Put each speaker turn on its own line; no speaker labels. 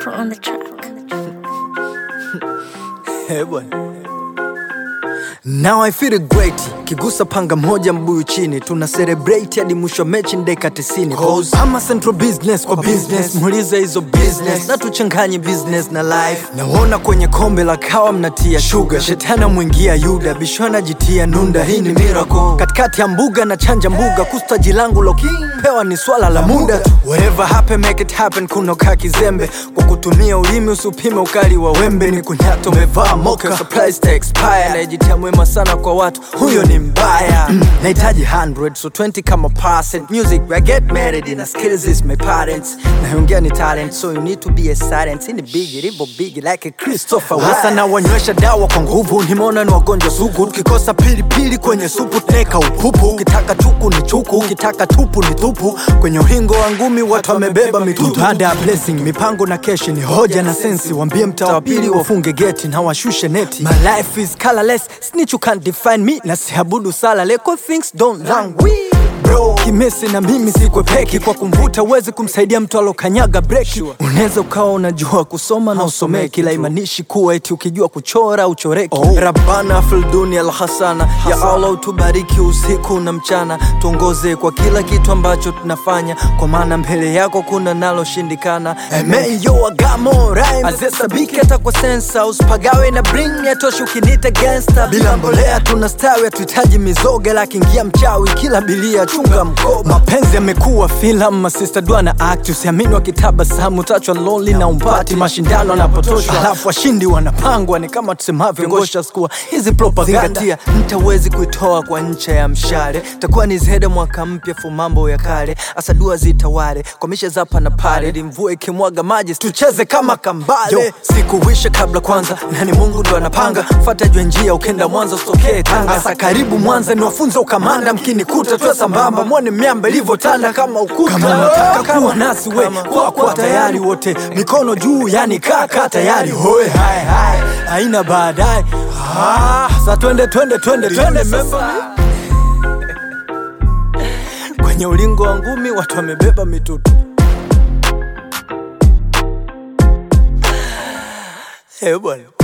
Pro on the track.
Eh, bwana. Now I feel great kigusa panga moja mbuyu chini tuna celebrate hadi mwisho wa mechi ndeka 90 Cause I'm a central business kwa business muulize hizo business na tuchanganye business na life naona kwenye kombe la kawa mnatia sugar shetana mwingia yuda bishona jitia nunda hii ni miracle katikati ya mbuga na chanja mbuga kustaji langu lo pewa ni swala la muda tu whatever happen make it happen kunoka kizembe kwa kutumia ulimi usipime ukali wa wembe ni kunyato umevaa moka surprise to expire najitia mwema sana kwa watu huyo ni mbaya mm. nahitaji 100 so 20 kama percent music I get married in skills is my parents naongea ni talent so you need to be a silent in the big ribo big like a Christopher hasa na wanywesha dawa kwa nguvu nimeona ni wagonjwa sugu tukikosa pilipili kwenye supu tuneka upupu ukitaka chuku ni chuku ukitaka tupu ni tupu kwenye uhingo wa ngumi watu wamebeba mitutu baada ya blessing mipango na keshi ni hoja na sensi wambie mtaa wa pili wafunge geti na washushe neti my life is colorless snitch you can't define me na siabudu sala leko things don't languish bro kimesi na mimi sikwe peki kwa kumvuta uwezi kumsaidia mtu alokanyaga breki unaweza ukawa unajua kusoma na usomee kila imanishi kuwa eti ukijua kuchora uchoreki oh. rabana filduni alhasana ya allah utubariki usiku na mchana tuongoze kwa kila kitu ambacho tunafanya kwa maana mbele yako kuna naloshindikana emeyo agamo rhyme azesabiki hata kwa sensa usipagawe na bring yatoshi ukinita gangsta bila mbolea tunastawi hatuhitaji mizoga lakiingia mchawi kila bilia chunga mkoba mapenzi yamekuwa filamu masista dua na act usiamini wakitabasamu tachwa lonely na umpati mashindano anapotoshwa alafu washindi wanapangwa ni kama tusemavyo ngosha skua hizi propaganda mtawezi kuitoa kwa ncha ya mshale takuwa ni zede mwaka mpya fu mambo ya kale asa dua zitawale kwa mishe zapa na pale ili mvua ikimwaga maji tucheze kama kambale Yo, sikuwisha kabla kwanza nani mungu ndo anapanga fata jwe njia ukenda mwanza usitokee tanga asa karibu mwanza niwafunza ukamanda mkinikuta tuwe sambamba mwone miamba ilivyotanda kama ukuta kama nataka kuwa nasi we kwa kwa tayari wote mikono juu yani kaka tayari hoe hai hai haina baadaye ah, sa twende twende twende twende sasa kwenye ulingo wa ngumi watu wamebeba mitutu Eh bwana